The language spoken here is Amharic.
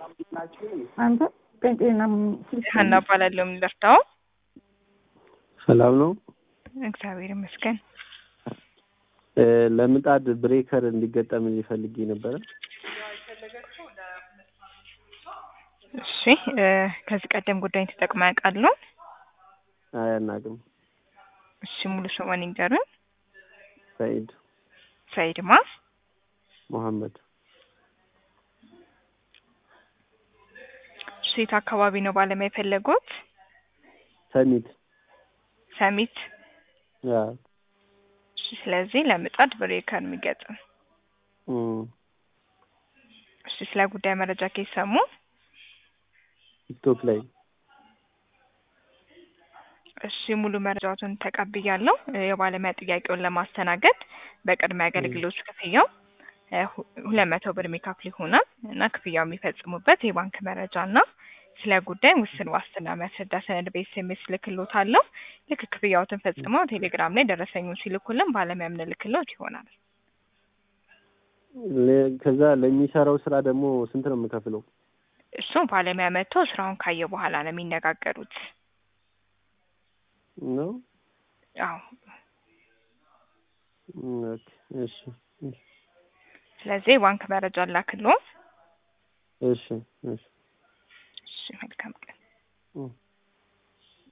አንተ ጴንጤና ሀና እባላለሁ። ምን ልርዳው? ሰላም ነው። እግዚአብሔር ይመስገን። እ ለምጣድ ብሬከር እንዲገጠም ፈልጌ ነበረ። እሺ እ ከዚህ ቀደም ጉዳይን ተጠቅመው ያውቃሉ? አያናቅም። እሺ ሙሉ ስሙን ይንገሩን። ሰኢድ ሰኢድ ማ? መሐመድ እሺ የት አካባቢ ነው ባለሙያ የፈለጉት? ሰሚት ሰሚት። ያ እሺ ስለዚህ ለምጣድ ብሬከር የሚገጥም እም እሺ ስለ ጉዳይ መረጃ ከሰሙ ቲክቶክ ላይ እሺ ሙሉ መረጃዎትን ተቀብያለሁ። እ የባለሙያ ጥያቄውን ለማስተናገድ በቅድሚያ አገልግሎት ክፍያው እ ሁ- ሁለት መቶ ብር የሚከፍሉ ይሆናል እና ክፍያው የሚፈጽሙበት የባንክ መረጃ እና ስለ ጉዳይ ውስን ዋስትና የሚያስረዳ ሰነድ በኤስኤምኤስ ልክሎታለሁ። ልክ ክፍያዎትን ፈጽመው ቴሌግራም ላይ ደረሰኙን ሲልኩልን ባለሙያ የምንልክሎት ይሆናል። ለ- ከዛ ለሚሰራው ስራ ደግሞ ስንት ነው የምከፍለው? እሱ ባለሙያ መጥቶ ስራውን ካየ በኋላ ነው የሚነጋገሩት። ነው አዎ እም፣ ኦኬ፣ እሺ እሺ ስለዚህ የባንክ መረጃ ላክሎ። እሺ እሺ እሺ መልካም ቀን። እም።